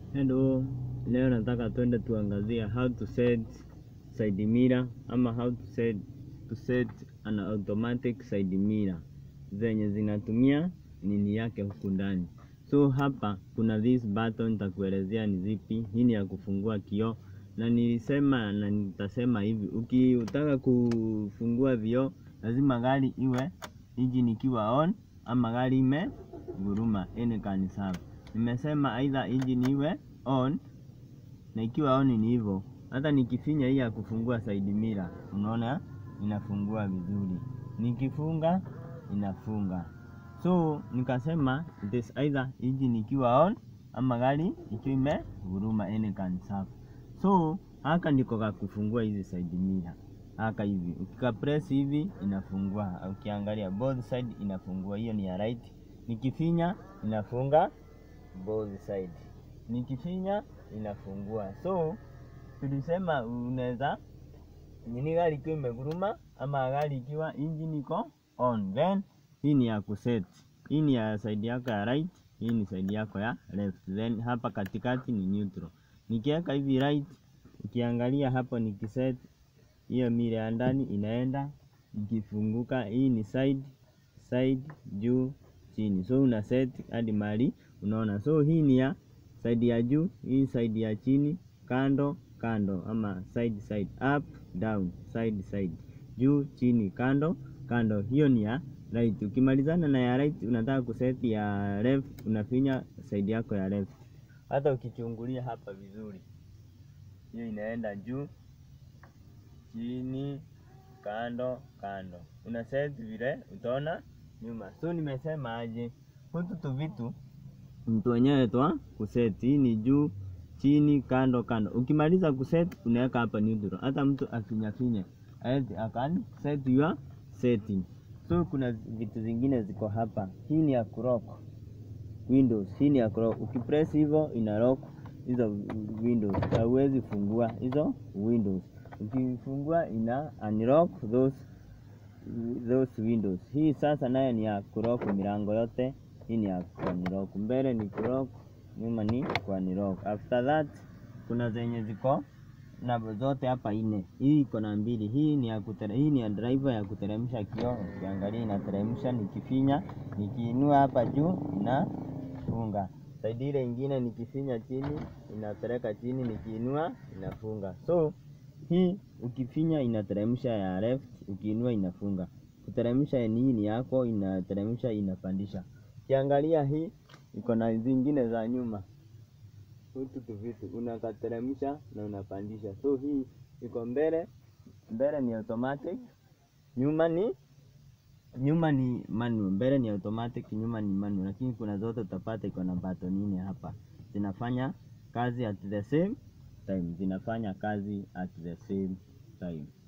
Hello, leo nataka twende tuangazie how to set side mirror ama how to set, to set an automatic side mirror zenye zinatumia nini yake huku ndani. So hapa kuna this button nitakuelezea ni zipi. Hii ni ya kufungua kioo, na nilisema na nitasema hivi, ukitaka kufungua vioo lazima gari iwe engine ikiwa on ama gari imeguruma, any can serve. Nimesema aidha engine iwe on na ikiwa on ni hivyo. Hata nikifinya hii ya kufungua side mirror, unaona inafungua vizuri, nikifunga inafunga. So nikasema it is either engine ikiwa on ama gari ikiwa imeguruma, any can serve. So haka ndiko ka kufungua hizi side mirror haka hivi, ukika press hivi inafungua, ukiangalia both side inafungua. Hiyo ni ya right, nikifinya inafunga both side, nikifinya inafungua. So tulisema unaweza nini, gari ikiwa imeguruma ama gari ikiwa engine iko on, then hii ni ya kuset. Hii ni ya side yako ya right, hii ni side yako ya left, then hapa katikati ni neutral. Nikiweka hivi right, ukiangalia hapo nikiset hiyo mira ya ndani inaenda ikifunguka. Hii ni side side, juu chini, so una set hadi mali unaona. So hii ni ya side ya juu, hii side ya chini, kando kando, ama side side, up down, side side, juu chini, kando kando. Hiyo ni ya right. Ukimalizana na ya right, unataka kuset ya left, unafinya side yako ya left. Hata ukichungulia hapa vizuri, hiyo inaenda juu chini kando kando, una set vile utaona nyuma. So nimesema aje, hutu tu vitu mtu wenyewe twa kuset. Hii ni juu chini kando kando. Ukimaliza kuset unaweka hapa neutral, hata mtu afinyafinye akan set your setting. So kuna vitu zingine ziko hapa. Hii ni ya kulock windows, hii ni ya kulock. Ukipress hivyo ina lock hizo windows, hauwezi fungua hizo windows ukifungua ina unlock those, those windows. Hii sasa nayo ni ya kulock milango yote. Hii ni ya kuunlock, mbele ni kulock, nyuma ni kuunlock. After that kuna zenye ziko na zote hapa ine. Hii iko na mbili, hii ni ya kutere, hii ni ya driver ya kuteremsha kioo. Ukiangalia inateremsha, nikifinya nikiinua hapa juu inafunga. Saidi ile ingine nikifinya chini inapeleka chini, nikiinua inafunga. So hii ukifinya inateremsha ya left, ukiinua inafunga. Kuteremsha ni ni yako, inateremsha inapandisha. Ukiangalia hii iko na zingine za nyuma, hutu tu vitu unakateremsha na unapandisha. So hii iko mbele, mbele ni automatic, nyuma ni nyuma ni manual. Mbele ni automatic, nyuma ni manual, lakini kuna zote utapata iko na button nne hapa, zinafanya kazi at the same time zinafanya kazi at the same time.